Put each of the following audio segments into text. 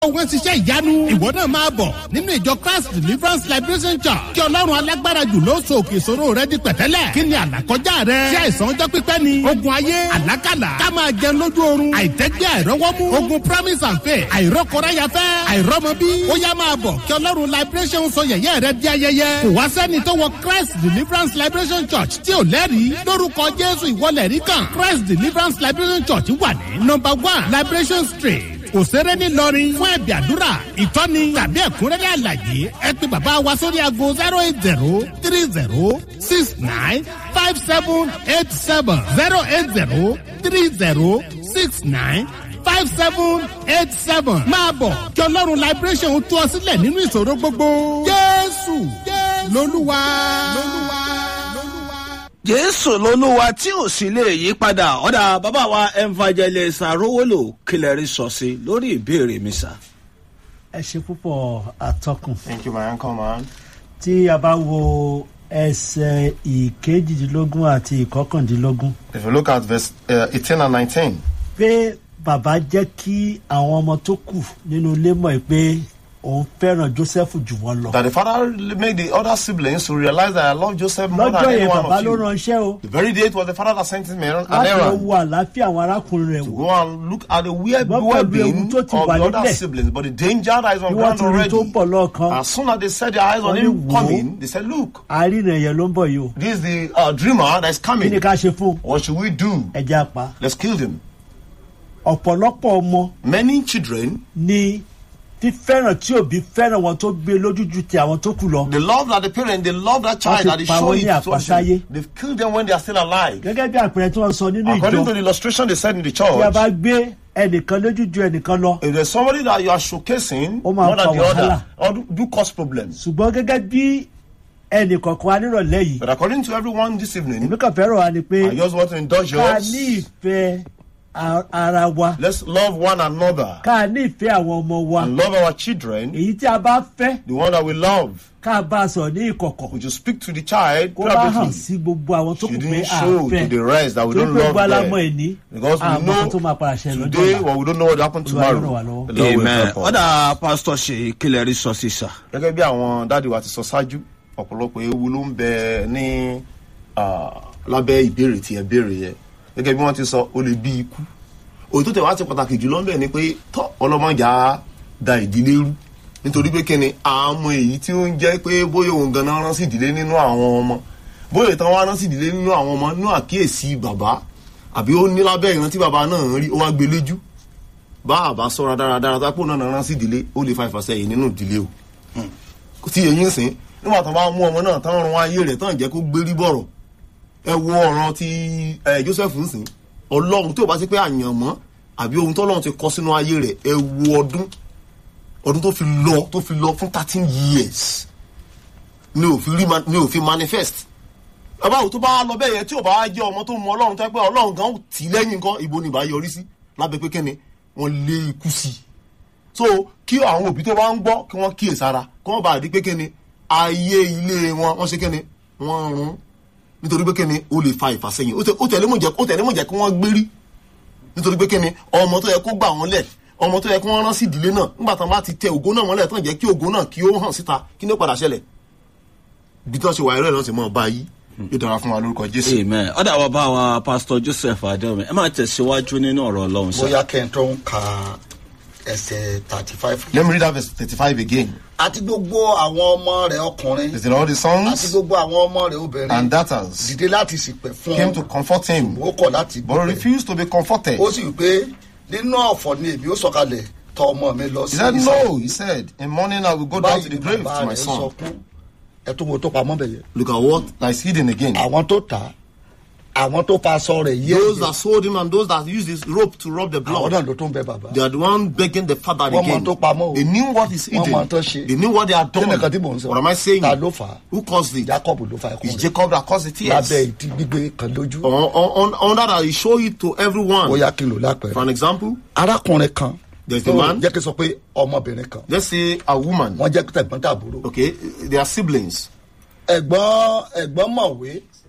wọ́n ti ṣe ìyanu. ìwọ náà máa bọ̀ nínú ìjọ christ deliverance liberation church kí ọlọ́run alágbára jù ló so òkè ìṣòro rẹ di pẹ̀tẹ́lẹ̀. kí ni àlàkọjá rẹ. ṣé àìsàn ọjọ́ pípẹ́ ni. ogun ayé àlákàlà. ká máa jẹun lójú oorun. àìtẹ́gbẹ́ àìrọ́wọ́mú. ogun promise and faith. àìrọ́kọ̀ráyafẹ́. àìrọ́mọbí. ó yá máa bọ̀ kí ọlọ́run liberation sọ yẹ̀yẹ́ rẹ di ayẹyẹ. kò wá sẹ́ni tó wọ christ deliverance liberation church tí ò lẹ́rìí. lórúkọ jésù ìwọlẹ̀ rí kan. christ deliverance liberation church wà ní number one liberation street òṣèré ńìlọrin fún ẹ̀bì àdúrà ìtọ́ni tàbí ẹ̀kúnrẹ́rẹ́ àlàyé ẹ pé bàbá wa sórí aago zero eight zero three zero six nine five seven eight seven zero eight zero three zero six nine five seven eight seven máa bọ̀ kí ọlọ́run liberation tú ọ sílẹ̀ nínú ìṣòro gbogbo jésù lolúwa. jésù lolúwa tí ò sì lè yí padà ọ̀dà bàbá wa evangelist arówólò kílẹ̀rí sọ sí lórí ìbéèrè mi sà. ẹ ṣe púpọ̀ àtọkùn Thank you, my uncle, man. tí a bá wo ẹsẹ̀ ìkejìdínlógún àti ìkọkàndínlógún If you look at verse uh, 18 and 19, pé bàbá jẹ́ kí àwọn ọmọ tó kù nínú ilé mọ̀ pé òun fẹ́ràn joseph jù wọ́n lọ. that the father made the other siblings to realize that I love Joseph more than lọ́jọ́ any yẹn one bàbá of ló you. ránṣẹ́ o The very day it was the father that sent him an láti lọ errand wo àlàáfíà àwọn arákùnrin rẹ̀ to wò go and look at the weird Ṣùgbọ́n pẹ̀lú well-being ewu of tó the ti wà other nílẹ̀. siblings, but the danger that is on bí wọ́n ground ti rí tó already. ń bọ̀ lọ́ọ̀kan As soon as they set their eyes on Wọ́n ní him wò ó. coming, they said, "Look, àárínà yẹn ló ń bọ̀ yìí o this is the uh, dreamer that is kí coming. ni ká ṣe fún un? What should we do? ẹja pa Let's kill him." ọ̀pọ̀lọpọ̀ ọmọ Many children, ni fífẹ́ràn tí òbí fẹ́ràn wọn tó gbé lójú ju ti àwọn tó kù lọ. the love that the parent, they love that child ti that they pa show wọ́n it ní to àpasáyé. They've killed them when they are still alive. gẹ́gẹ́ bí àpẹẹrẹ tí wọ́n sọ nínú According to ìjọ the illustration they said in the tí a bá church, gbé ẹnìkan lójú ju ẹnìkan lọ if there's somebody that you are showcasing Ó máa more than fa the other, wàhálà. or do, do cause problems. ṣùgbọ́n gẹ́gẹ́ bí ẹnìkọ̀ọ̀kan wa nírọ̀lẹ́ yìí But according to everyone this evening, èmi kàn fẹ́ràn wa ni pé I just want to indulge ká yours. ní ìfẹ́ a- ara wa Let's love one another ká ní ìfẹ́ àwọn ọmọ wa and love our children. èyí tí a bá fẹ́ The one that we love. ká bá a sọ̀rọ̀ ní ìkọ̀kọ̀ We should speak to the child kó bá hàn privately. sí gbogbo àwọn tó kù pé Shouldn't à show ń fẹ́ to the rest that we torí don't pé gbogbo love alámọ̀ them. ẹni Because we àmọ́ kan tó máa know padà ṣẹlẹ̀ lọ́jọ́ today, ọ̀la well, we don't know what will happen Olúwa yóò ràn wá tomorrow. lọ́wọ́. The Lord will amen help us. ọ̀dà pásítọ̀ ṣe kílẹ̀rí sọ sí sà. gẹ́gẹ́ bí àwọn dáàdi wa ti sọ ṣáájú ọ̀pọ̀lọpọ̀ ewu ló ń bẹ ní ah, lábẹ́ ìbéèrè tí ẹ béèrè yẹ gẹ́gẹ́ bí wọ́n ti sọ ó lè bí ikú òyìn tó tẹ̀ wá ti pàtàkì jùlọ ń bẹ̀ ni pé tọ́ ọlọ́mọjà da ìdílé rú nítorí pé kíni àmọ́ èyí tí ó ń jẹ́ pé bóyá òun ganan rán sí ìdílé nínú àwọn ọmọ bóyá ìtàn wa rán sí ìdílé nínú àwọn ọmọ nínú àkíyèsí bàbá àbí ó ní lábẹ́ ìrántí bàbá náà ń rí ó wá gbé léjú bá àbá sọ́ra dáradára tápò náà rán sí ìdílé ó lè fa ìfàsẹ́yìn nínú ìdílé o tí èyí ń sìn nígbà tó bá mú ọmọ náà tán rún ayé rẹ̀ tán jẹ́ kó gbérí bọ̀rọ̀ ẹ wo ọ̀ràn ti ẹ joseph ń sìn ọlọ́run tí ò bá sí pé àyànmọ́ àbí ohun tó ọlọ́run ti kọ́ sínú ayé rẹ̀ ẹ wo ọdún ọdún tó fi lọ tó fi lọ fún thirteen years ni ò fi rí ma- ni ò fi manifest bàbá òtún bá lọ bẹ́ẹ̀ yẹn tí ò bá jẹ́ ọmọ tó mú ọlọ́run tó ẹ pé ọlọ́run gan tì í lẹ́yìn nǹkan ìbò ni ìbá yọrí sí lábẹ́ pé kẹ́ni wọ́n lé ikú sí i so kí àwọn òbí tó bá ń gbọ́ kí wọ́n kíyè sára kí wọ́n bá rí pé kíni ayé ilé wọn wọ́n ṣe kíni wọ́n rún nítorí pé kíni ó lè fa ìfàsẹ́yìn ó tẹ- ó tẹ̀lé mọ̀ jẹ́ ó tẹ̀lé mọ̀ jẹ́ kí wọ́n gbérí nítorí pé kíni ọmọ tó yẹ kó gbà wọ́n lẹ̀ ọmọ tó yẹ kí wọ́n rán sí ìdílé náà nígbà tán bá ti tẹ ògo náà mọ́lẹ̀ tán jẹ́ kí ògo náà kí ó hàn síta kí ní ó padà ṣẹlẹ̀ bí tí wọ́n ṣe wà ẹ̀rọ ìrántí mọ́ ọba yìí yóò dára fún wa lórúkọ jésù. amen ọ̀dà wa bá wa pásítọ̀ joseph adéwọ̀mí ẹ máa tẹ̀síwájú nínú ọ̀rọ̀ ọlọ́run sà. bóyá kẹ́ ń tó ń ka ẹsẹ̀ thirty five. let me read that verse thirty-five again. àti gbogbo àwọn ọmọ rẹ̀ ọkùnrin is it all the àti sons gbogbo àwọn ọmọ rẹ̀ obìnrin and daughters dìde láti sìpẹ̀ fún came to comfort him ó kọ̀ láti but refused to be comforted. ó sì wí pé nínú ọ̀fọ̀ ni èmi ó sọ̀kalẹ̀ tọ ọmọ mi lọ He sí said, Ísírẹ́lì." No, he said, in morning I will go down to the grave to my son. sọkún ẹ tó wo tó pamọ́ bẹ̀ yẹn. Look at what is hidden again. àwọn tó tà á àwọn tó fa aṣọ rẹ̀ yé Those that sold him and those that used his rope to rub the àwọn blood, náà ló tún bẹ bàbá. they are the one begging the father Wọ́n mọ again. tó pamọ́ o. They knew what is Wọ́n hidden. mọ tó ṣe. They knew what they had kí ni nǹkan tí mò done. ń sọ. What am I saying? ta ló fà á Who caused it? jacob ló fa ẹkún It's rẹ̀ Jacob that caused the tears. lábẹ́ ìdí gbígbé kan lójú. On, on, on that, I show it to everyone. bóyá kí n lò For lápẹ̀rẹ̀. an example, arákùnrin kan There's a man. jẹ́ kí n sọ pé ọmọbìnrin kan let's say a woman. wọ́n jẹ́ tẹ̀gbọ́n tàbúrò. Okay, they are siblings. ẹ̀gbọ́n ẹ̀gbọ́n mọ̀wé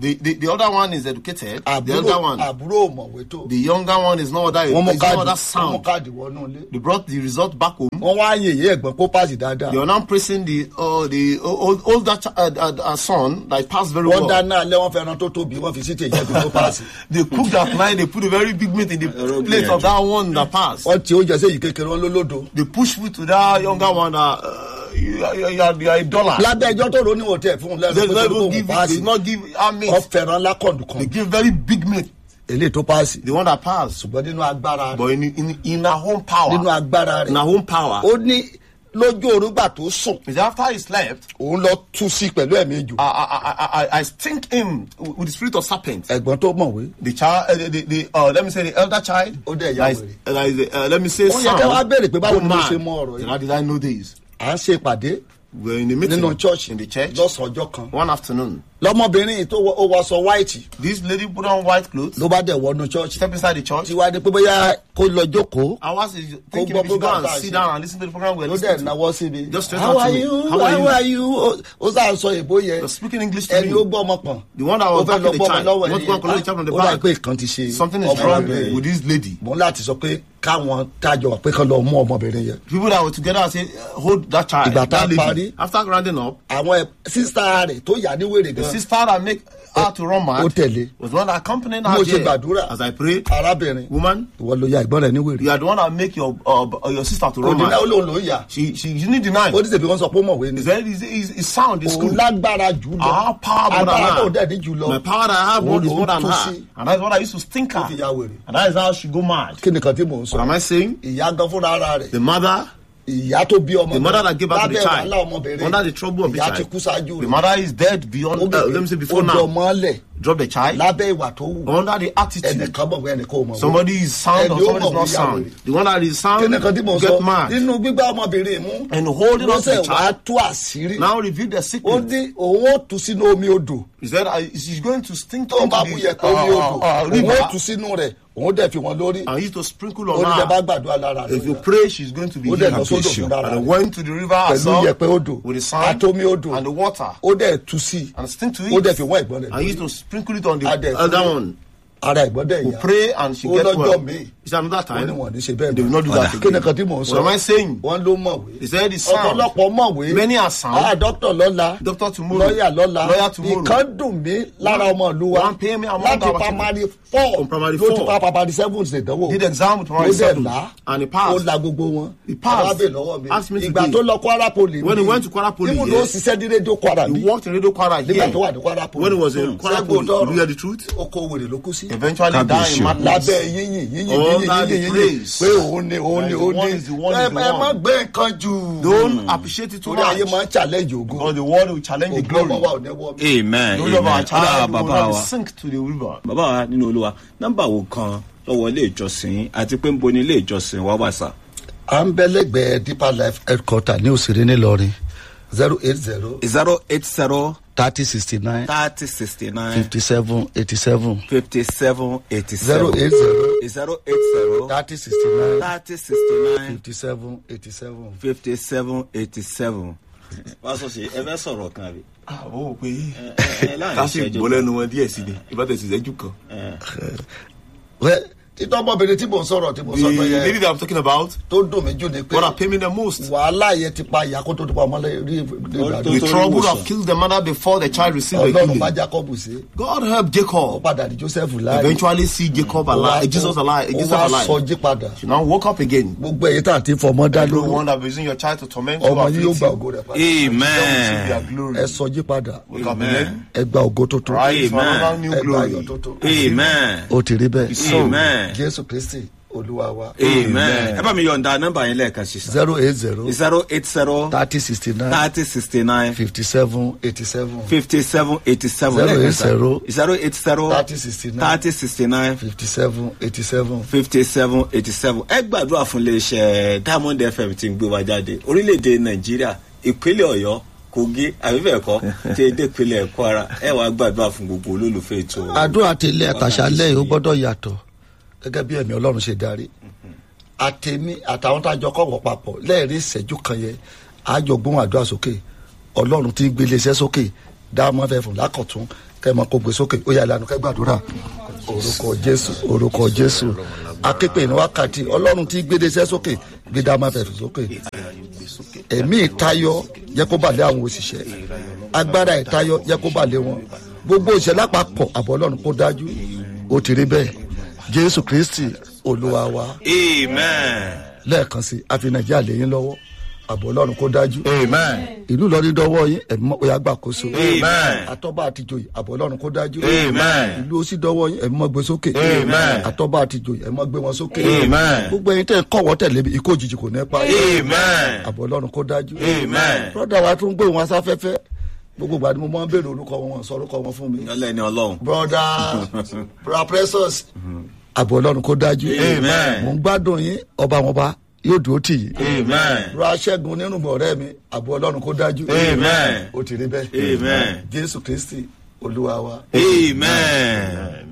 The, the the other one is educated. the àbúrò other one, àbúrò mọ̀wé tó the younger one is not that. wọ́n mú Is not káàdì that wọ́n mú sound. káàdì wọnú ilé They brought the result back home. wọ́n wá yèyé ẹ̀gbọ́n kó páàsì dáadáa They are now praising the uh, the old, older ch- uh, uh, uh, son that passed very wọ́n well. dáná alẹ́ wọ́n fẹ́ràn tó tóbi wọ́n fi sí tèyí ẹ̀gbọ́n kó páàsì They cooked at night. They put a very big meat in the Ẹ̀rọ place of gbìyànjú. that one that passed. wọ́n ti oúnjẹ sí èyí kékeré wọn lólódo They push food to that younger one that uh, you, are- you, are- you are a dollar. lábẹ́ ẹjọ́ tó ro níwọ̀n tẹ̀ fún un They lẹ́nu did pé not kó even kó give. They páàsì did not give our meat. wọ́n fẹ́ràn lákọ̀ndù kan They give very big meat. eléyìí tó páàsì The one that passed. ṣùgbọ́n nínú agbára rẹ̀ But in in in our own power. nínú agbára In rẹ̀ our own power. ó ní lójú orúgbà tó sùn Is after he slept, òun lọ tú sí pẹ̀lú ẹ̀mí ìjù I, I, I, I, I stink him with the spirit of serpent. ẹ̀gbọ́n tó mọ̀wé The child, uh, the, the, the uh, let me say the elder child. Ó dẹ̀ ya that is- wèrè. uh, that is, uh, let me say Ó yẹ kẹ́ wá béèrè pé báwo go ni mo mad. ṣe mọ ọ̀rọ̀ yìí. How did I know this? à ń ṣe ìpàdé We were in the meeting nínú church in the church lọ́sàn ọjọ́ kan one afternoon. lọ́mọbìnrin yìí tó wọ- ó wọṣọ white This lady put on white clothes, ló bá dẹ̀ wọnú church step inside the church. tí wàá di pé bóyá kó lọ jókòó I was thinking gbọ́ we should go program and tá a sit ṣe. down and listen to the program we're ló listening dẹ̀ to. náwó sí mi Just straight how out are to me. you How are how you? are you Ó- ó sá sọ èbó yẹn You're speaking English to ẹni me. ó gbọ́ ọmọ pọ̀n The one that ó was fẹ́ back lọ in the gbọ́ ọmọ child. lọ́wọ́ You want to go and collect the child from the ó dà back. pé nǹkan ti ṣe Something is ọmọ wrong rẹ̀. with this lady. mo ń láti sọ pé káwọn tájọ wà pé kán lọ mú ọmọbìnrin yẹn People that were together say, uh, hold that child. Ìgbà tá that a lady. parí. After rounding up, àwọn sísá rẹ̀ tó yà ní wèrè the gan sister that make her to run mad ó tẹ̀lé was the one that accompanied mo her ṣe there. gbàdúrà As I prayed, arábìnrin woman, ìwọ ló ya ìgbọ́n rẹ̀ ní wèrè you are the one that make your uh, uh, your sister to run òdìdá mad. ó lóun ló ń yà She she she didn't deny. ó ní sèpé wọn sọ pé ó mọ̀wé ni It's very it's, it's, it's sound. It's òun good. lágbára jù lọ Our power more agbára tó than dẹ̀ ní her. jù lọ My power that I have Òun more is ló more than tú her. sí. And that's what I used to stink Ó fi ya her. wèrè. And that is how she go mad. kí nìkan tí mò ń What am sọ I saying? ìyá gan fúnra ara rẹ̀ The mother, ìyá tó bí ọmọ the mother that gave birth to the lábẹ́ child, wàhálà ọmọbìnrin under the trouble of the ìyá ti child, kú ṣáájú the rẹ̀ mother is dead beyond. Uh, let me say before ó now. dọmọ lẹ̀ Drop the child lábẹ́ ìwà tó wù under the attitude. ẹnìkan mọ̀ pé ẹnìkan ò mọ̀ Somebody is sound or Ẹni ó somebody is mọ̀ not bóyá sound. wèrè. The one that is sound kí nìkan tí mò ń get sọ mad. nínú gbígbá ọmọbìnrin mú And holding on to lọ́sẹ̀ the wàá child. tú àṣírí Now reveal the ó secret. ní òun ó tú sínú omi odò He said uh, she's going to stink tó ń into bá bú the yẹpẹ omi odò uh, uh, òun ó tú river sínú rẹ̀ òun dẹ̀ fi wọn lórí and used to sprinkle ó on ní bẹ́ẹ̀ bá her. gbàdúrà lára rẹ̀ If you pray, she's going to be ó dẹ̀ healed. lọ sódò fún dára And I rẹ̀ went to the river pẹ̀lú herself yẹpẹ odò with the sand àtomi odò and the water ó dẹ̀ tú sí and stink to ó dẹ̀ it. fi wọ́n ẹ̀gbọ́n rẹ̀ I used lórí to sprinkle it on the Adẹ̀ other pray. one. ara ẹ̀gbọ́n dẹ̀ We yá pray and she ó gets lọ́jọ́ well. míì He said another ó time. ní wọn ò ní ṣe bẹ́ẹ̀ They will not do that kí ni again. kan tí mò ń sọ What am I saying? wọ́n ló mọ̀wé He said it's sound. ọ̀pọ̀lọpọ̀ mọ̀wé Many are sound. ah dókítà lọ́la Doctor tomorrow. lọ́yà lọ́la Lawyer tomorrow. ìkan dùn mí lára ọmọ ìlú wa One pay me among láti our primary four From primary ló ti four. pa primary seven ṣèdánwò Did exam with ó primary dẹ̀ seven. là And he passed. ó la gbogbo wọn He passed. Bàbá bè lọ́wọ́ mi Ask me ìgbà today. tó lọ Kwara Poly When he went to Kwara Poly, ibùdó yeah. ṣiṣẹ́ ní rédíò Kwara He bí worked in Radio Kwara nígbà here. tó wà ní Kwara Poly When he was in Kwara Ṣẹ́gun Poly, Odoro. you hear the truth? oko wèrè ló kú sí Eventually died Kábíyèsí in o. madness. lábẹ́ yíyìn yíyìn All yíyìn that yíyìn yíyìn praise. pé òun ni òun ni That is the òun one, ni is the one, ẹ is the ẹ má one. gbé nǹkan jù Don't appreciate it too torí ayé much. máa ń challenge ògo Because the world will challenge the ògo ọmọ wa glory. ò ní wọ́ mi. amen The glory of our amen ọlá child will bàbá not wa sink to the river. bàbá wa nínú olúwa nọ́mbà wo kan lọ́wọ́ ilé ìjọsìn àti pé ń bo ní ilé ìjọsìn wa wà sá. à ń bẹ lẹ́gbẹ̀ẹ́ deeper life headquarter ní òsèré ńìlọrin zero eight zero zero eight zero thirty sixty nine thirty sixty nine fifty seven eighty seven fifty seven eighty zero seven eight zero zero eight zero thirty sixty nine thirty sixty nine fifty seven eighty seven. fifty seven eighty seven. wá sọ sí ẹ fẹ́ sọ̀rọ̀ kan rí. Àwọn ò pé ẹ láàrin ká sì ìṣẹ́jú gbọ́ kan. lẹ́nu wọn díẹ̀ sí ni. Ìbátẹ̀ sì sẹ́jú kan. wẹ́ títọ́ ọmọbìnrin tí mò ń sọ̀rọ̀ tí mò ń The sọ tó lady yẹ that I'm talking about, tó dùn mí jù ni pé what are paying me the most? wàhálà yẹn ti pa ìyá kó tó ti pa ọmọ lẹ́yìn rí tó- ìgbàdo The tó- trouble ìwòsàn. have killed the mother before the child received the ọlọ́run bá healing. jacob sí God help ó Jacob. padà di joseph láàyè Eventually see Jacob Ó wá- alive, Jesus alive, ó Jesus wá alive. sọjí padà She now woke up again. gbogbo èyí tá à ti fọmọ dá lóru Everyone that is using your child to torment you, ọmọ yìí yóò afflict gba you, ògo rẹ padà receive amen their glory. ẹ sọjí padà Wake up Amen. again. ẹ gba ògo tuntun Rise for Amen. another new ẹ gba ayọ̀ glory. tuntun amen ó ti rí bẹ́ẹ̀ so. amen jésù kristi olúwa wa amen ẹ bá mi yọ̀ǹda nọ́mbà yẹn lẹ́ẹ̀kan sí sá. zero eight zero zero eight zero thirty sixty nine thirty sixty nine fifty seven eighty seven fifty seven eighty seven Zero eight zero zero eight zero thirty sixty nine thirty sixty nine fifty seven eighty seven. fifty seven eighty seven ẹ gbàdúrà fún iléeṣẹ́ diamond fm tí ń gbé wa jáde orílẹ̀-èdè nàìjíríà ìpínlẹ̀ ọ̀yọ́ kogi àbíbẹ̀ẹ̀kọ́ tí èdè ìpínlẹ̀ kwara ẹ wàá gbàdúrà fún gbogbo olólùfẹ́ ètò àdúrà tẹlẹ àtàṣálẹ yìí ó gbọdọ yàtọ gẹgẹ bí ẹmí ọlọrun ṣe darí àtẹmí àtàwọn tá a jọ kọwọ papọ lẹẹrí ìṣẹjú kan yẹn àjọ gbóhùn àdúrà sókè ọlọrun ti gbé iléeṣẹ sókè dáàmú fẹ fún lákọtún kẹ́ ẹ máa kó gbé sókè ó yà lánàá kẹ́ gbàdúrà orúkọ jésù orúkọ jésù aképe ní wákàtí ọlọ́run tí gbédesẹ́ sókè gbéda máa fẹ̀fẹ̀ sókè ẹ̀mí ìtayọ jẹ́ kó balẹ̀ àwọn òṣìṣẹ́ agbára ìtayọ jẹ́ kó balẹ̀ wọn gbogbo òṣìṣẹ́ lápapọ̀ àbọ̀ ọlọ́run kó dájú ó ti rí bẹ́ẹ̀ jésù kristi olúwa wa amen. lẹ́ẹ̀kan sí àfi nàìjíríà lẹ́yìn lọ́wọ́ àbọ̀ ọlọ́run kó dájú amen. ìlú ìlọrin dọwọ́ yín ẹ̀mí mọ́ oyà gbàkóso Amen. àtọ́ba àtijọ́ àbọ̀ ọlọ́run kó dájú Amen. ìlú ó sì dọwọ́ yín ẹ̀mí mọ́ gbé sókè Amen. àtọ́ba àtijọ́ ẹ̀mí mọ́ gbé wọn sókè Amen. gbogbo ẹyin tẹ́ ń kọ́wọ́ tẹ̀lé mi ikú òjijì kò ní pa amen. àbọ̀ ọlọ́run kó dájú Amen. brọ́dà wa tún gbé wọn asáfẹ́fẹ́ gbogbo ìgbà ni mo máa ń béèrè orúkọ wọn wọn sọ orúkọ wọn fún mi ọlẹ́ni ọlọ́run. brọ́dà bra precious àbọ̀ ọlọ́run kó dájú Amen. mò ń gbádùn yín ọba wọn bá yóò dúró tì yín amen. ra ṣẹ́gun nínú ọ̀rẹ́ mi àbọ̀ ọlọ́run kó dájú Amen. ó ti rí bẹ́ẹ̀ Amen. jésù kristi olúwa wa. amen.